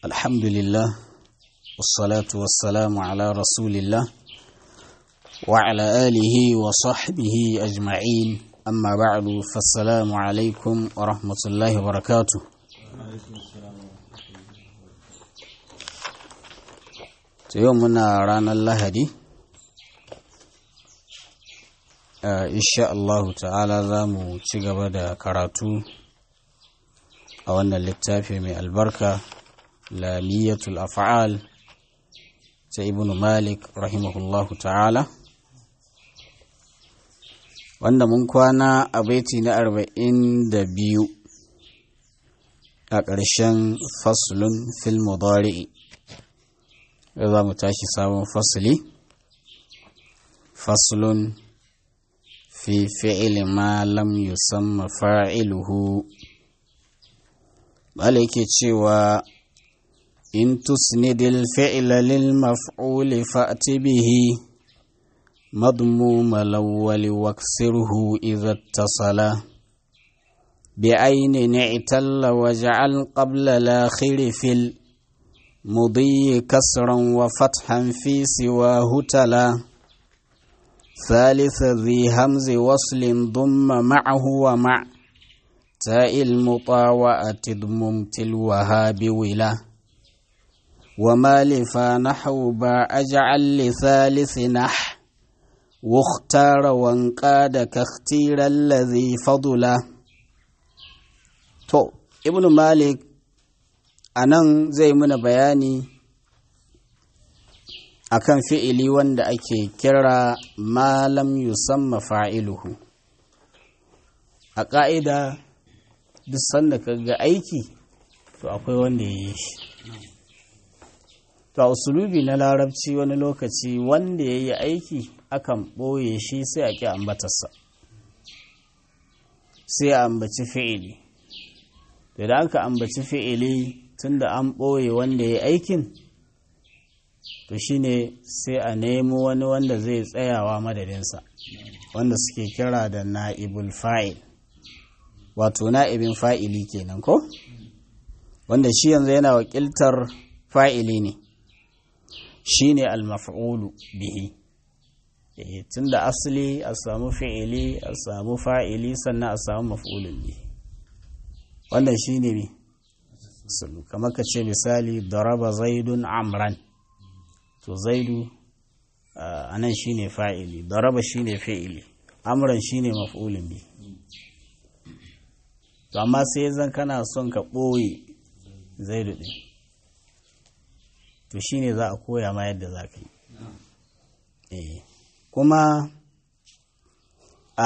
الحمد لله والصلاة والسلام على رسول الله وعلى آله وصحبه أجمعين أما بعد فالسلام عليكم ورحمة الله وبركاته يومنا رانا اللهدي insha Allahu ta'ala za mu ci gaba da karatu a wannan littafi mai albarka lamiyatul af'al ta ibn malik rahimahullahu ta'ala wanda mun kwana a baiti na arba'in da biyu a ƙarshen faslun fil mudari'i za mu tashi sabon fasli faslun في فعل ما لم يسمى فاعله عليك cewa إن تسند الفعل للمفعول فأت به مضموم الأول واكسره إذا اتصل بعين اعتل واجعل قبل الآخر في المضي كسرا وفتحا في سواه تلا ثالث ذي همز وصل ضم معه ومع تاء المطاوعة ضمم الوهاب ولا وما لفا نحو با أجعل لثالث نح واختار وانقاد كاختير الذي فضلا تو ابن مالك anan zai muna bayani akan fi'ili wanda ake kira malam yusamma fa'iluhu a ƙa'ida duk sanda ka ga aiki to akwai wanda ya yi shi to a usulubi na larabci wani lokaci wanda ya yi aiki akan ɓoye shi sai a ƙi ambatarsa sai a ambaci fi'ili da aka ambaci fi'ili tun da an ɓoye wanda ya yi aikin to shine sai a nemo wani wanda zai tsayawa madadinsa wanda suke kira da na'ibul fa'il wato na'ibin fa'ili kenan ko wanda shi yanzu yana wakiltar fa'ili ne shine al-maf'ulu bihi eh tunda asali a samu fi'ili a samu fa'ili sannan a samu maf'ulun bihi wannan shine ne kamar ka ce misali daraba zaidun amran to zaidu a nan shi ne fa'ili daraba shi ne fi'ili amuran shi ne maf'ulin bi to amma sai zan kana son ka ɓoye zaidu ɗin to shi ne za a koya ma yadda za ka yi kuma a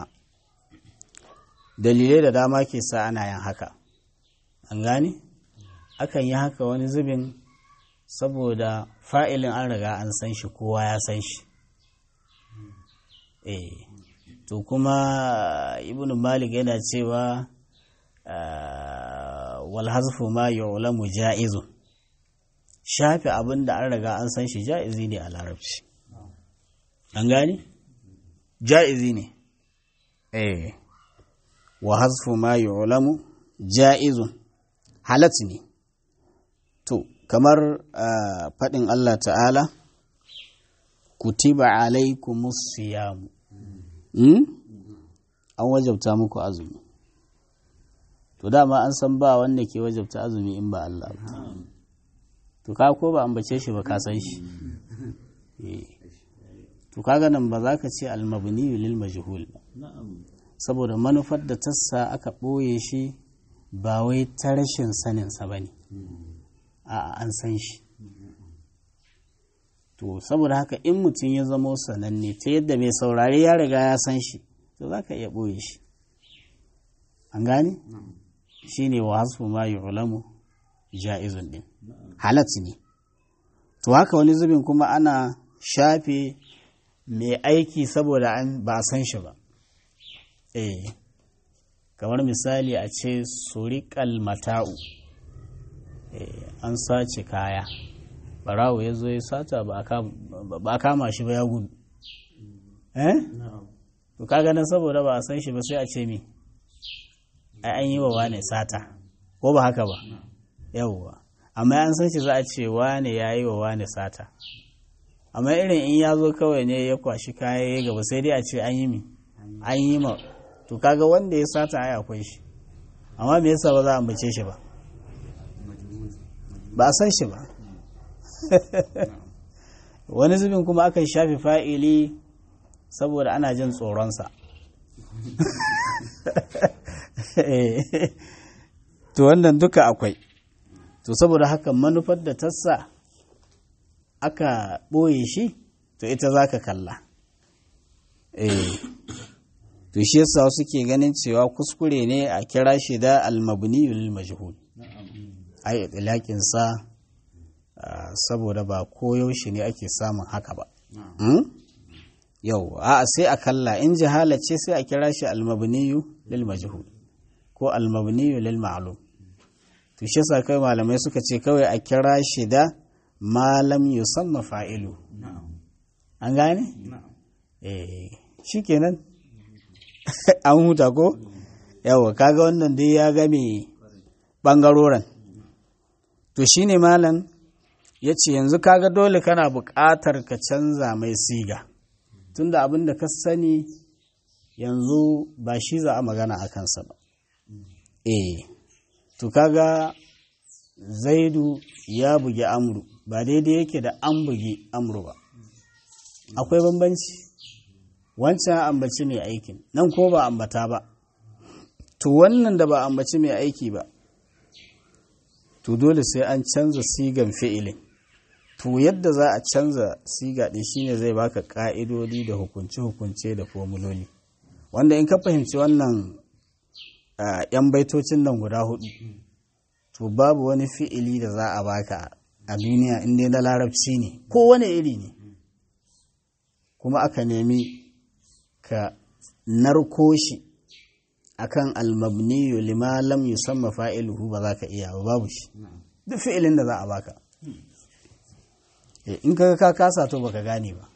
dalilai da dama ke sa ana yin haka an gane akan yi haka wani zubin saboda fa'ilin an riga an san shi kowa ya san shi eh to kuma ibn malik yana cewa wal hazfu ma yu'lamu ja'izun shafi abin da an riga an san shi ja'izi ne a larabci an gane ja'izi ne eh wa hazfu ma yu'lamu ja'izun halat ne to kamar faɗin Allah ta'ala kutiba alaikumus siyamu an wajabta muku azumi to dama an san ba wanda ke wajabta azumi in ba Allah ba to ka ko ba ambace shi ba ka san shi to kaga nan ba za ka ce almabni lil majhul saboda manufar da tassa aka ɓoye shi ba wai ta rashin saninsa ba ne a an san shi to saboda haka in mutum ya zamo sananne ta yadda mai saurari ya riga ya san shi to za ka iya ɓoye shi an gane shi ne wa hasfu ma yi ulamu ja'izun ɗin halat ne to haka wani zubin kuma ana shafe mai aiki saboda an ba a san shi ba eh kamar misali a ce suriƙal mata'u an sace kaya barawo ya zo ya sata ba a kama shi ba ya gudu eh to kaga nan saboda ba a san shi ba sai a ce mi ai an yi wa wane sata ko ba haka ba yawwa amma an san shi za a ce wane ya yi wa wane sata amma irin in ya zo kawai ne ya kwashi kaya ya gaba sai dai a ce an yi mi an yi ma to kaga wanda ya sata ai akwai shi amma me yasa ba za a ambace shi ba ba a san shi ba wani zubin kuma aka shafi fa'ili saboda ana jin tsoronsa to wannan duka akwai to saboda haka manufar da tassa aka ɓoye shi to ita za ka kalla to shi yasa suke ganin cewa kuskure ne a kira shi da almabniyul majhul ai itilakin sa saboda ba koyaushe ne ake samun haka ba yau a sai a kalla in jihala ce sai a kira shi almabniyu lil majhul ko almabniyu lil ma'lum to shi yasa kai malamai suka ce kawai a kira shi da malam yusamma fa'ilu an gane eh shikenan an huta ko yawa kaga wannan dai ya game bangaroren to shine malam ya ce yanzu kaga dole kana buƙatar ka canza mai siga tunda abin da ka sani yanzu ba shi za a magana a kansa ba eh to kaga zaidu ya bugi amru ba daidai yake da an bugi amru ba akwai bambanci wancan ambaci mai aikin nan ko ba ambata ba to wannan da ba ambaci mai aiki ba to dole sai an canza sigan fi'ilin to yadda za a canza siga ɗin shine zai baka ƙa'idodi da hukunce-hukunce da formuloli wanda in ka fahimci wannan yan baitocin nan guda hudu to babu wani fi'ili da za a baka a duniya inda na larabci ne ko wani iri ne kuma aka nemi ka narko shi akan almabniyu lima lam yusamma fa'iluhu ba za ka iya ba babu shi duk fi'ilin da za a baka in ka ka kasa to baka gane ba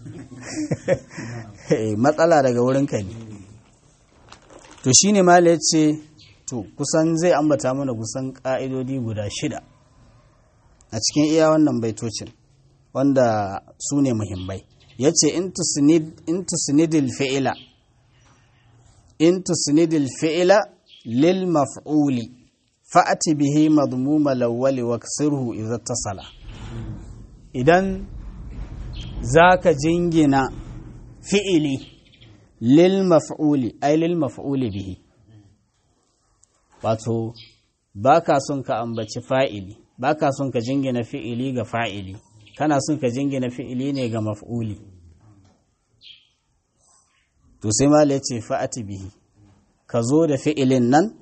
matsala daga wurin ka ne to shine mala ya ce to kusan zai ambata mana kusan ka'idodi guda shida a cikin iya wannan baitocin wanda su ne muhimmai ya ce in tusnidil fi'ila in tusnidil fi'ila lil maf'uli fa'ati bihi madmuma lawwali wa kasirhu idza tasala idan zaka jingina fi'ili lil maf'uli ay lil maf'uli bihi wato baka son ka ambaci fa'ili baka son ka jingina fi'ili ga fa'ili kana son ka jingina fi'ili ne ga maf'uli to sai mala yace fa'ati bihi ka zo da fi'ilin nan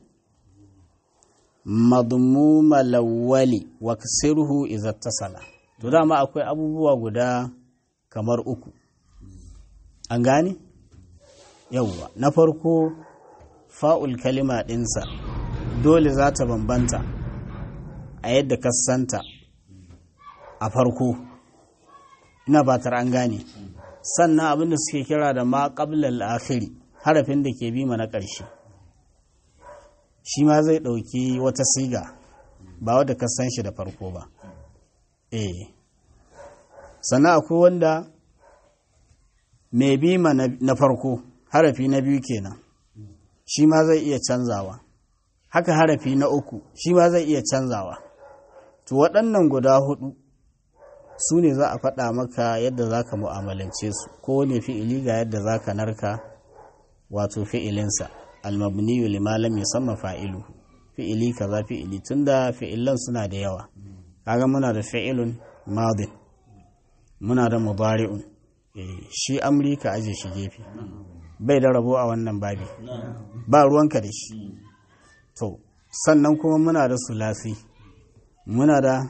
madmuma lawwali wa kasirhu idza tasala to dama akwai abubuwa guda kamar uku an gane yawwa na farko fa'ul kalima ɗinsa dole za ta bambanta a yadda ka santa a farko ina batar an gane sannan abinda suke kira da ma ƙablal akhiri harafin da ke bi na ƙarshe shi ma zai ɗauki wata siga ba wadda ka san shi da farko ba eh sannan akwai wanda mai bi ma na farko harafi na biyu kenan shi ma zai iya canzawa haka harafi na uku shi ma zai iya canzawa to waɗannan guda hudu su ne za a faɗa maka yadda za ka mu'amalance su kowane fi'ili ga yadda za ka narka wato fi'ilinsa almabniyu lima lam yusamma fa'ilu fi'ili kaza fi'ili tunda fi'ilan suna da yawa kaga muna da fi'ilun madin muna da mudari'un shi amri ka aje shi gefe bai da rabo a wannan babi ba ruwanka da shi to sannan kuma muna da sulasi muna da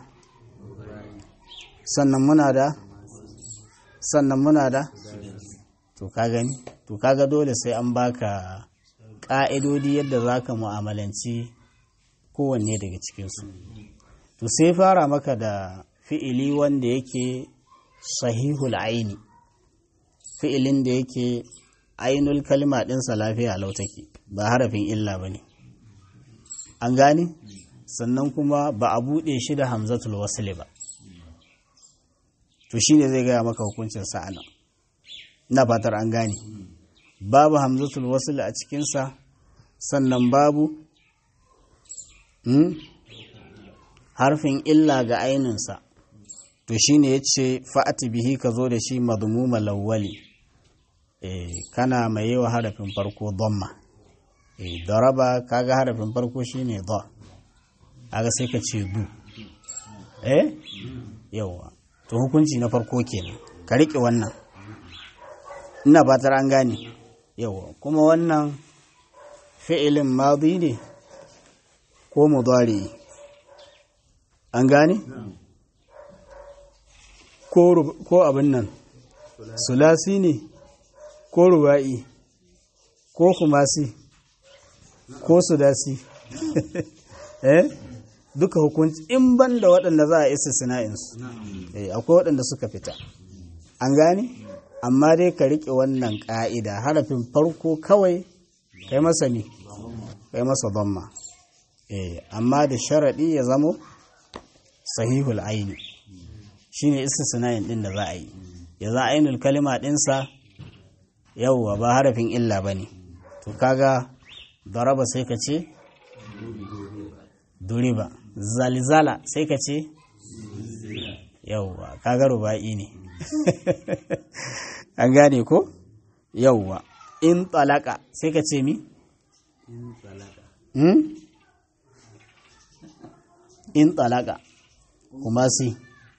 sannan muna da sannan muna da to ka gani to kaga dole sai an baka ƙa'idodi yadda za ka mu'amalanci kowanne daga cikinsu to sai fara maka da fi'ili wanda yake sahihul aini fi'ilin da yake ainul kalma ɗinsa lafiya lau take ba harafin illa ba ne an gane sannan kuma ba a buɗe shi da hamzatul wasli ba to shine zai gaya maka hukuncin sa'anan ina fatar an gane babu hamzatul wasli a cikinsa sannan babu harfin illa ga aininsa to shine ya ce fa'ati bihi ka zo da shi madmuma lawwali kana mai yi wa harafin farko domma daraba kaga harafin farko shine da aga sai ka ce du eh yawa to hukunci na farko kenan ka riƙe wannan ina fatar an gane yawa kuma wannan fi'ilin madi ne ko mudari an gane ko abin nan sulasi ne ko ruba'i ko kumasi ko sudasi eh duka hukunci in ban da waɗanda za a isa sina'insu eh akwai waɗanda suka fita an gane amma dai ka riƙe wannan ƙa'ida harafin farko kawai kai masa ne kai masa damma eh amma da sharaɗi ya zamo sahihul aini shine istisna'in din da za a yi ya za ainul kalima ɗinsa yauwa ba harafin illa ba ne to kaga daraba sai ka ce duriba zalizala sai ka ce yauwa kaga ruba'i ne an gane ko yauwa in talaka sai ka ce mi in talaka kuma si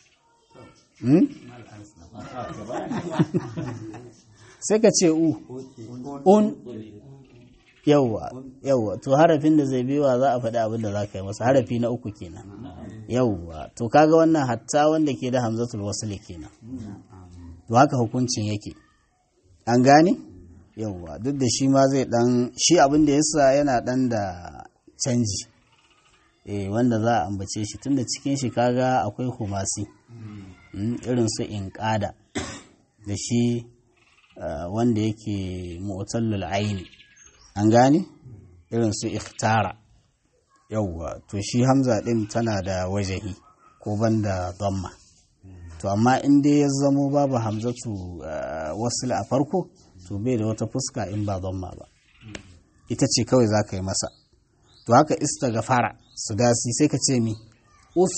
sai ka ce u un yauwa yauwa to harafin da zai biwa za a faɗi abin da za ka yi masa harafi na uku kenan yauwa to kaga wannan hatta wanda ke da hamzatul wasli kenan to haka hukuncin yake an gane yauwa duk da shi ma zai dan shi abin da yasa yana dan da canji eh wanda za a ambace shi tunda cikin shi kaga akwai humasi irin su inqada da shi wanda yake mu'tallul aini an gane irin su ikhtara yauwa to shi hamza din tana da wajahi ko banda dhamma to amma in dai ya zamo babu hamzatu wasil a farko to bai da wata fuska in ba dhamma ba ita ce kawai za ka yi masa to haka istaghfara su dasi sai ka ce mi us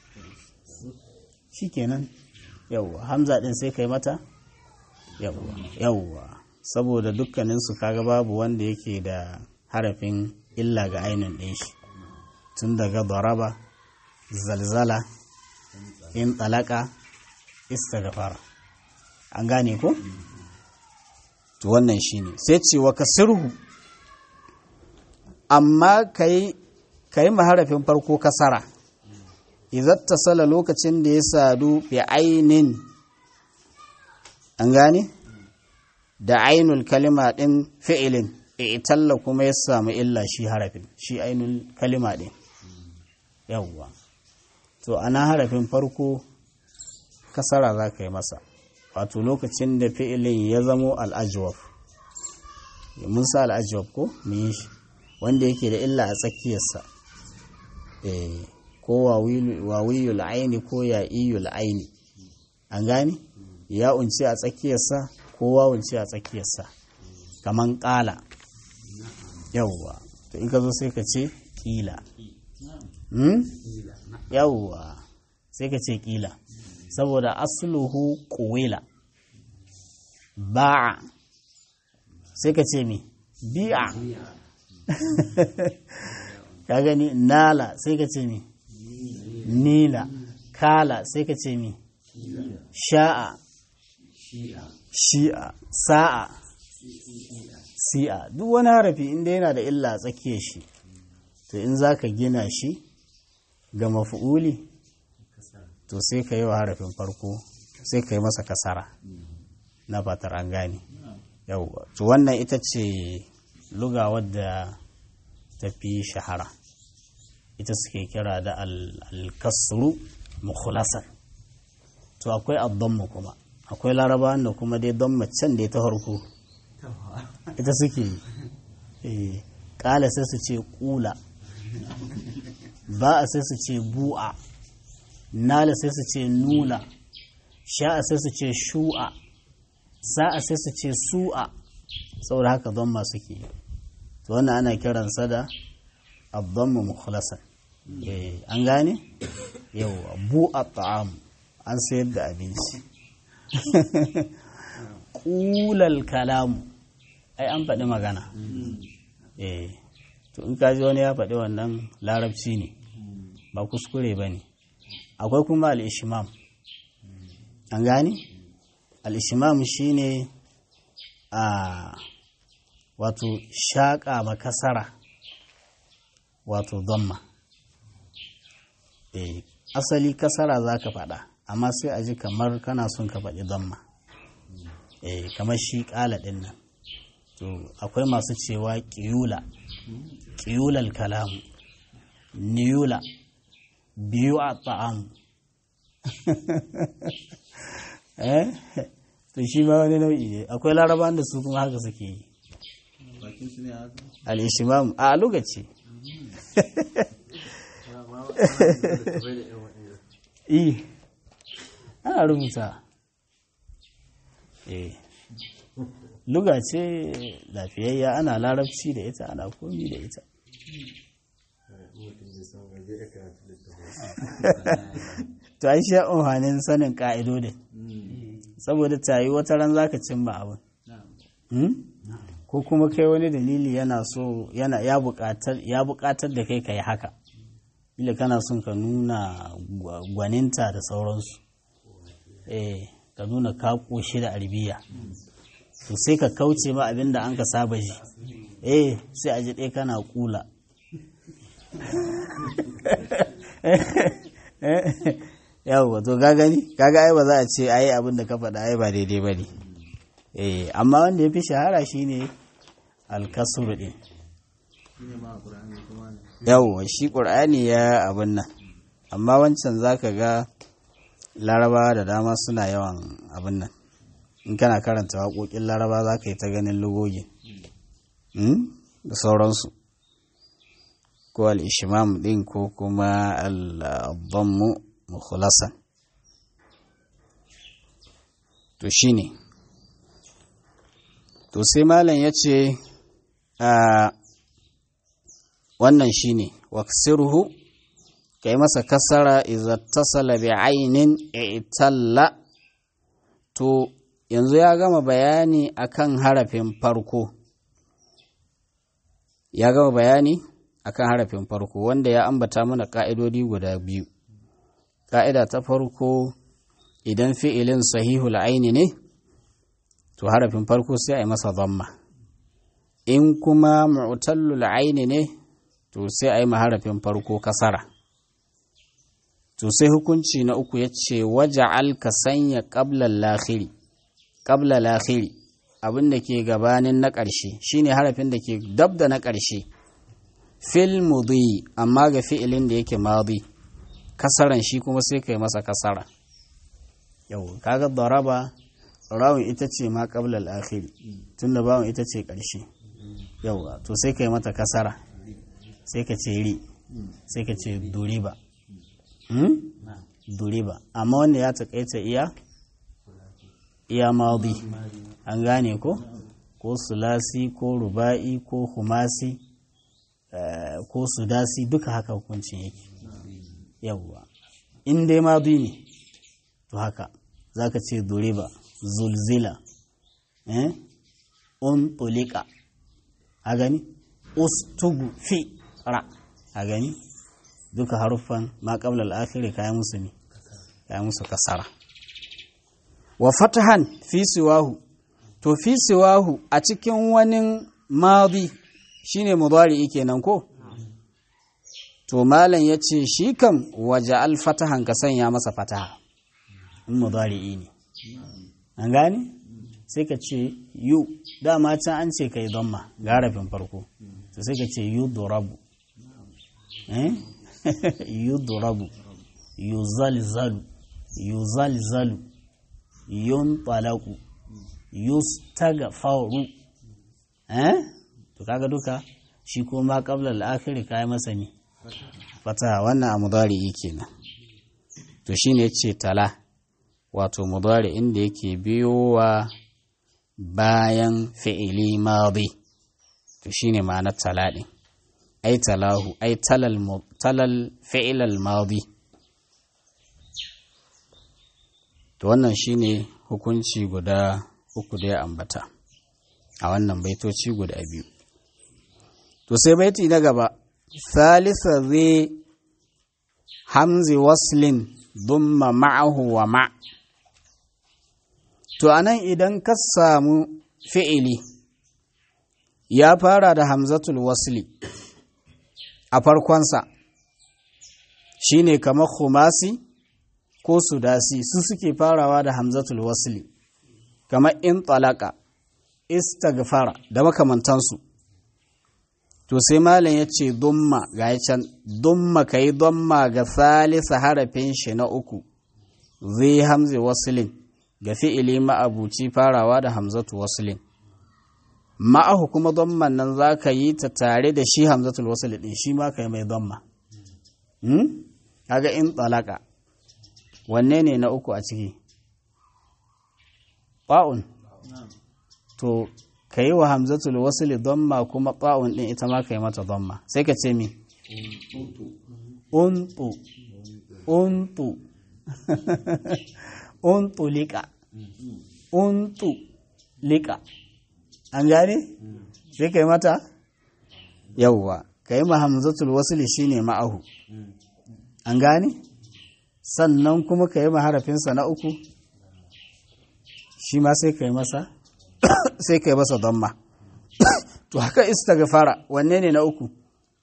shikenan yauwa hamza din sai ka yi mata yauwa yauwa saboda dukkaninsu kaga babu wanda yake da harafin illa ga ainihin ɗin shi tun daga daraba zalzala in talaka istighfar an gane ko to wannan shine sai ce wa kasirhu amma kai kai maharafin farko kasara idan tasala lokacin da ya sadu bi ainin an gane da ainul kalima ɗin fi'ilin italla kuma ya samu illa shi harafin shi ainul kalima ɗin yawwa to ana harafin farko kasara za ka yi masa wato lokacin da fi'ilin ya zamo al'ajwaf mun sa al'ajwaf ko mun yi shi wanda yake da illa a tsakiyarsa ko wawiyul aini ko ya'iyul aini an gane ya unci a tsakiyarsa ko wawunci a tsakiyarsa kaman ƙala yawwa to in ka zo sai ka ce ƙila yawwa sai ka ce ƙila saboda asluhu ƙuwila ba'a sai ka ce mi bi'a ka gani nala sai ka ce mi nila kala sai ka ce mi sha'a shi'a sa'a si'a duk wani harafi inda yana da illa a tsakiyar shi to in za ka gina shi ga mafi'uli to sai ka yi wa harafin farko sai ka yi masa kasara na fatar an gane yauwa to wannan ita ce luga wadda ta fi shahara ita suke kira da alkasru mukhlasan to akwai addammu kuma akwai laraba da kuma dai don macen da ta harko ita suke yi kala sai su ce kula ba'a sai su ce bu'a nala sai su ce nula sha'a sai su ce shu'a sa'a sai su ce su'a saboda haka don masu ke to wannan ana kiransa da abdammu mukhlasan an gane yau bu'a ta'am an sayar da abinci ƙulal kalamu ai an faɗi magana eh to in kaji wani ya faɗi wannan larabci ne ba kuskure ba ne akwai kuma al'ishimam an gane al'ishimam shi ne a wato shaƙa makasara wato zamma eh asali kasara za ka faɗa amma sai a ji kamar kana son ka faɗi zamma eh kamar shi ƙala ɗin nan to akwai masu cewa ƙiyula ƙiyulal kalamu niyula biyu a ta'amu eh to shi ma wani nau'i ne akwai laraban da su kuma haka suke yi al-ishimam a lokaci eh ana rubuta eh luga ce lafiyayya ana larabci da ita ana komi da ita to ai shi amfanin sanin ka'idodin saboda tayi wata ran zaka cimma abin ko kuma kai wani dalili yana so yana ya buƙatar ya buƙatar da kai ka yi haka ila kana son ka nuna gwaninta da sauransu eh ka nuna ka koshi da arbiya to sai ka kauce ma abin da an ka saba ji eh sai a ji ɗaya kana kula yawwa to ga gani kaga ai ba za a ce ai abin da ka faɗa ai ba daidai ba ne eh amma wanda ya fi shahara shine alkasur din yawwa shi ƙur'ani ya abin nan amma wancan zaka ga larabawa da dama suna yawan abin nan in kana karanta waƙoƙin laraba za ka yi ta ganin lugogi da sauransu ko al'ishimam ɗin ko kuma al'abbanmu mukhulasan to shi ne to sai malam ya ce wannan shi ne waksirhu ka yi masa kasara izattasala bi ainin italla to yanzu ya gama bayani akan harafin farko ya gama bayani akan harafin farko wanda ya ambata mana ka'idodi guda biyu ka'ida ta farko idan fi'ilin sahihul aini ne to harafin farko sai a yi masa zamma in kuma mu'tallul aini ne to sai a yi harafin farko kasara to sai hukunci na uku ya ce waje ka sanya ƙablar lahiri ƙabla lahiri abin da ke gabanin na ƙarshe shine harafin da ke dab da na ƙarshe fil mudi amma ga fi'ilin da yake madi kasaran shi kuma sai kai masa kasara yau kaga daraba rawun ita ce ma ƙabla lahiri tunda bawon ita ce ƙarshe yau to sai kai mata kasara sai ka ce ri sai ka ce duriba duriba amma wanda ya taƙaita iya iya maudi an gane ko ko sulasi ko ruba'i ko humasi ko sudasi duka haka hukuncin yake yawwa in dai maudi ne to haka za ka ce duriba zulzila un tulika a gani ustugu fi ra a gani duka haruffan ma qabla al-akhir kayan musu ne kayan musu kasara wa fatahan fi siwahu to fi siwahu a cikin wani madi shine mudari kenan ko to malam yace shi kam waje al-fatahan ka sanya masa fataha in mudari ne an gane sai ka ce yu dama can an ce kai damma garafin farko to sai ka ce yu durabu eh yudrabu yuzalzalu yuzalzalu yunṭalaqu yustagfaru eh to kaga duka shi kuma qabla al-akhir kai masa ne fataha wannan a mudari kenan to shine ce tala wato mudari inda yake biyowa bayan fi'ili madi to shine ma'anar tala din ai talahu ai talal talal fi'ilal madi to wannan shine hukunci guda uku da ya ambata a wannan baitoci guda biyu to sai baiti na gaba salisa zai hamzi waslin dumma ma'ahu wa ma to anan idan ka samu fi'ili ya fara da hamzatul wasli a farkonsa shine kamar khumasi ko sudasi su suke farawa da hamzatul wasli kamar in talaka istaghfara da makamantansu to sai malam ya ce dumma ga can dumma ka yi dumma ga salisa harafin shi na uku zai hamzi wasilin ga fi'ili ma'abuci farawa da hamzatu wasilin ma'ahu kuma dumman nan za ka yi ta tare da shi hamzatul wasilin ɗin shi ma ka yi mai dumma kaga in talaka wanne ne na uku a ciki ba'un to ka yi wa hamzatul wasili domma kuma ba'un ɗin ita ma ka yi mata domma sai ka ce mi untu untu untu liƙa untu liƙa an gane sai ka yi mata yauwa ka yi ma hamzatul wasili shine ma'ahu an gane sannan kuma ka yi ma harafinsa na uku shi ma sai ka yi masa sai ka yi masa damma to haka istaghfara wanne ne na uku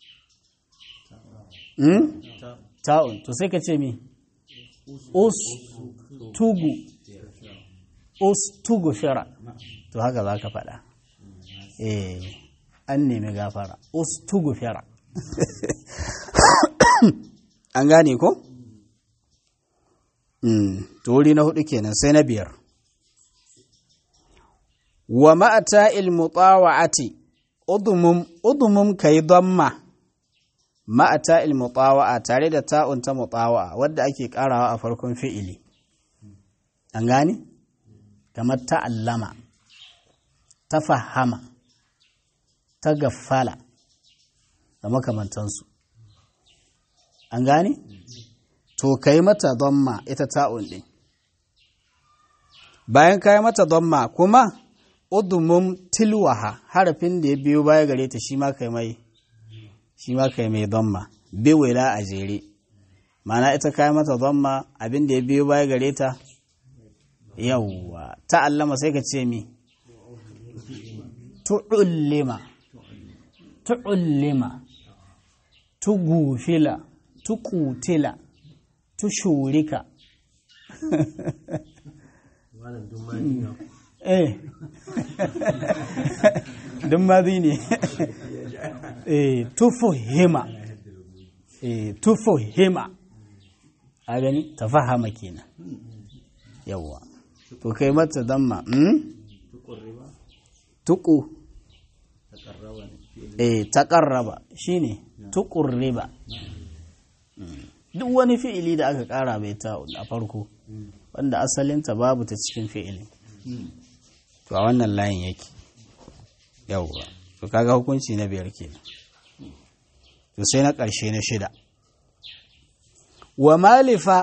hmm? ta'un to sai ka ce mi us tugu us tugu fira to haka za ka faɗa eh an nemi gafara us tugu fira an gane ko? to wuri na hudu kenan sai na biyar wa ma'ata ilmutawa'ati udumum udumum kai damma ma'ata ilmutawa'a tare da ta'un ta mutawa'a wadda ake karawa a farkon fi'ili an gane kamar ta'allama ta fahama ta gaffala da makamantansu an gane to kai mata damma ita ta'un ɗin bayan kai mata damma kuma udumum tilwaha harafin da ya biyo baya gare ta shi ma kai mai shi ma kai mai damma biwila a jere mana ita kai mata damma abin da ya biyo baya gare ta yawwa ta'allama sai ka ce mi tu'ullima tu'ullima tugufila tuqutila tushurika eh dun mazi ne eh tufuhima eh tufuhima a gani tafahama kenan yawwa to kai mata damma hmm? tuku eh taƙarraba shine tuƙurriba duk wani fi'ili da aka ƙara bai ta a farko wanda asalinta babu ta cikin fi'ili to a wannan layin yake yawwa to kaga hukunci na biyar kenan to sai na ƙarshe na shida wa malifa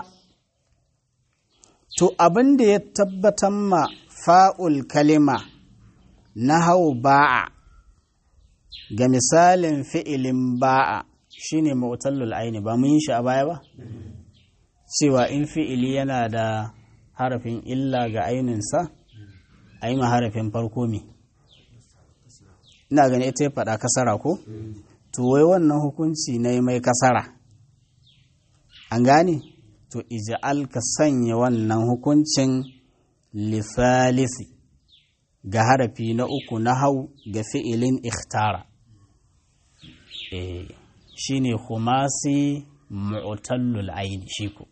to abin da ya tabbatar ma fa'ul kalima na hau ba'a ga misalin fi'ilin ba'a shine mu'tallul aini ba mun yi shi a baya ba cewa in fi'ili yana da harafin illa ga aininsa a yi ma harafin farko me ina gani ita ya faɗa kasara ko to wai wannan hukunci na yi mai kasara an gane to ija'al ka sanya wannan hukuncin lisalisi ga harafi na uku na hau ga fi'ilin ikhtara eh shine khumasi mu'tallul aini shi ko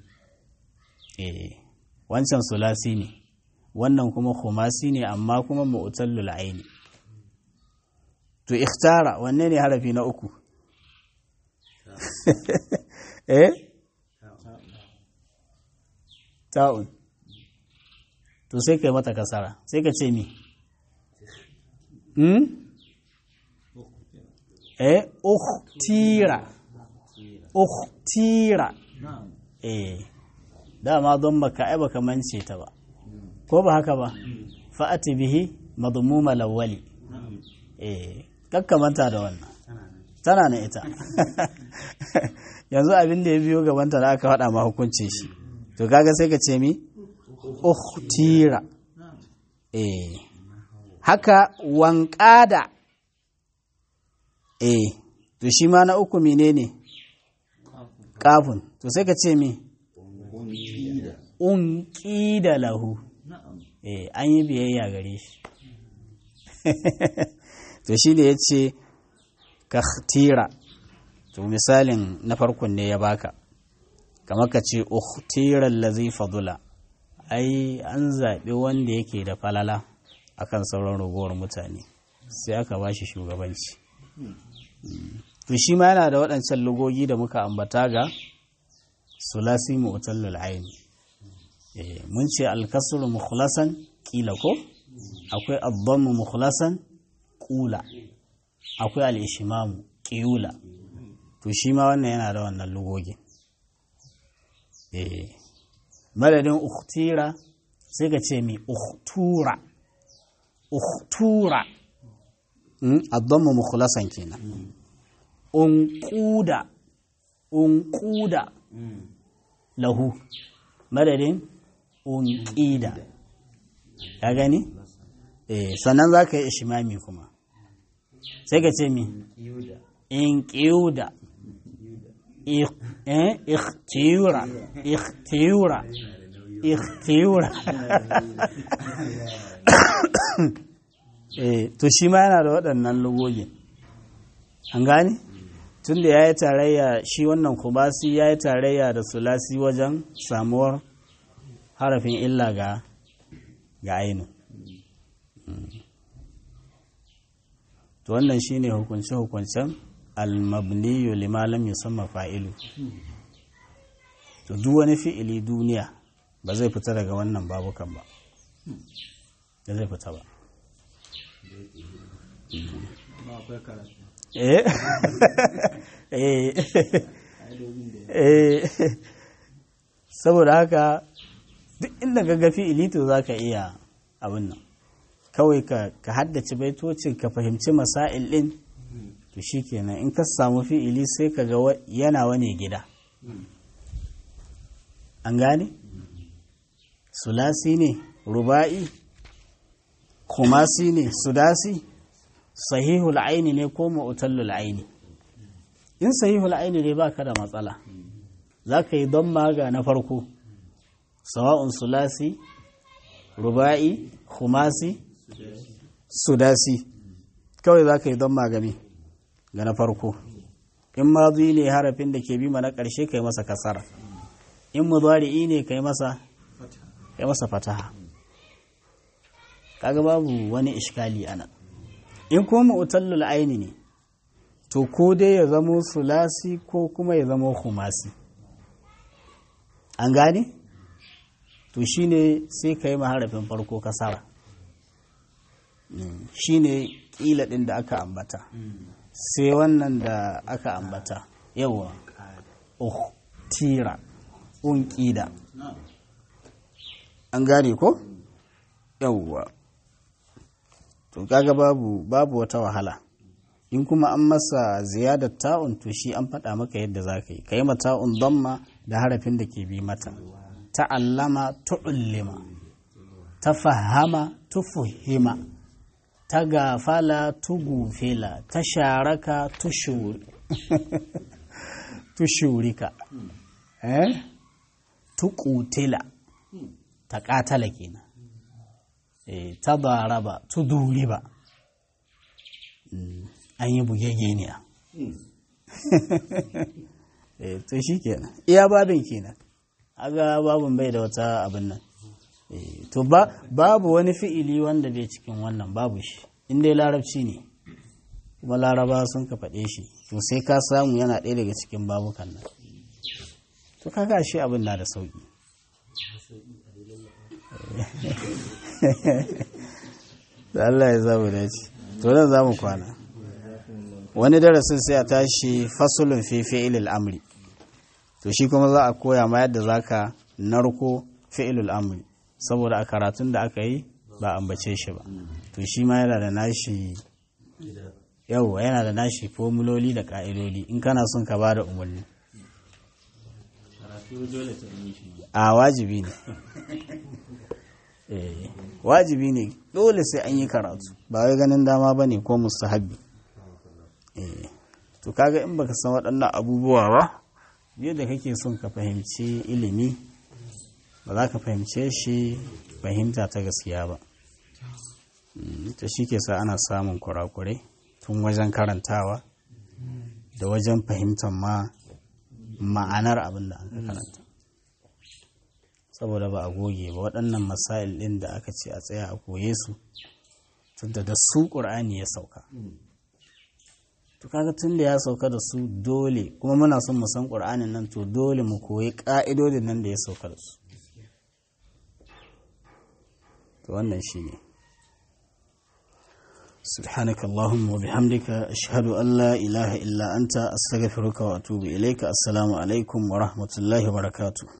eh wancan sulasi ne wannan kuma khumasi ne amma kuma mu'tallul aini to ikhtara wanne ne harafi na uku eh ta'un to sai kai mata kasara sai ka ce mi hmm? eh ukhtira ukhtira eh dama don baka ai baka mance ta ba ko ba haka ba fa'ati bihi madmuma lawali eh kakkamanta da wannan tana na ita yanzu abin da ya biyo gabanta da aka faɗa ma hukuncin shi to kaga sai ka ce mi ukhtira eh haka wanƙada eh to shi ma na uku menene kafin to sai ka ce mi unƙida lahu eh an yi biyayya gare shi to shi ne ya ce ka to misalin na farkon ne ya baka kamar ka ce ukhtiran lazi fadula ai an zaɓi wanda yake da falala akan sauran ragowar mutane sai aka ba shi shugabanci to shi ma yana da waɗancan lugogi da muka ambata ga sulasi mu'tallal aini mun ce alkasru mukhlasan kila ko akwai adhammu mukhlasan kula akwai al-ishmamu qiyula to shi ma wannan yana da wannan lugogin eh madadin ukhtira sai ka ce mi ukhtura ukhtura adhammu mukhlasan kenan unquda unquda lahu madadin unqida ka gani eh sannan zaka yi ishmami kuma sai ka ce mi in ƙiuda ikhtiyura ikhtiyura ikhtiyura to shi ma yana da waɗannan lugogin an gane tun da ya yi tarayya shi wannan kubasi ya yi tarayya da sulasi wajen samuwar harafin illa ga ga ainu to wannan shine hukunce-hukuncen almabniyu lima lam yusamma fa'ilu to duk wani fi'ili duniya ba zai fita daga wannan babukan ba da zai fita ba eh eh saboda haka duk inda ga fi'ili to zaka iya abin nan kawai ka haddace baitocin ka fahimci masail din to shikenan in ka samu fi'ili sai ka ga yana wane gida an gane sulasi ne ruba'i kumasi ne sudasi sahihul aini ne ko mu'tallul aini in sahihul aini ne baka da matsala za ka yi don maga na farko sawa'un sulasi ruba'i kumasi sudasi kawai za ka yi don magami ga na farko in mazi ne harafin da ke bima na ƙarshe ka yi masa kasara in mudari'i ne ka yi masa kai masa fataha kaga babu wani ishkali ana in kuma mu'tallul aini ne to ko dai ya zamo sulasi ko kuma ya zamo khumasi an gane to shine sai ka yi harafin farko kasara shine kila din da aka ambata sai wannan da aka ambata yawa tira unƙida an gane ko yawwa to kaga babu babu wata wahala in kuma an masa ziyadar ta'un to shi an faɗa maka yadda za ka yi ka yi ta'un damma da harafin da ke bi mata ta'allama tu'ullima ta fahama tufuhima ta gafala tugufila ta sharaka tushurika eh tuƙutila ta ƙatala kenan ta baraba tu duriba an yi bugegeniya to shi kenan iya babin kenan aga babin bai da wata abin nan to babu wani fi'ili wanda bai cikin wannan babu shi inda larabci ne kuma laraba sun ka faɗe shi to sai ka samu yana ɗaya daga cikin babukan nan to kaga shi abin na da sauƙi da Allah ya zamu dace to nan za mu kwana wani darasin sai a tashi fasulun fi fi'ilil amri to shi kuma za a koya ma yadda zaka narko fi'ilul amri saboda a karatun da aka yi ba ambace shi ba to shi ma yana da nashi yau yana da nashi formuloli da ka'idodi in kana son ka bada umarni a wajibi ne wajibi ne dole sai an yi karatu ba wai ganin dama ba ne ko mustahabbi to kaga in baka san waɗannan abubuwa ba yadda kake son ka fahimci ilimi ba za ka fahimce shi fahimta ta gaskiya ba ta shi ke sa ana samun kurakurai tun wajen karantawa da wajen fahimtar ma ma'anar abin da aka karanta saboda ba a goge ba waɗannan masail ɗin da aka ce a tsaya a koye su tunda da su ƙur'ani ya sauka to kaga tun da ya sauka da su dole kuma muna son mu san ƙur'anin nan to dole mu koyi ƙa'idodin nan da ya sauka da su to wannan shi ne سبحانك اللهم وبحمدك أشهد أن لا إله إلا أنت أستغفرك وأتوب إليك السلام عليكم ورحمة الله وبركاته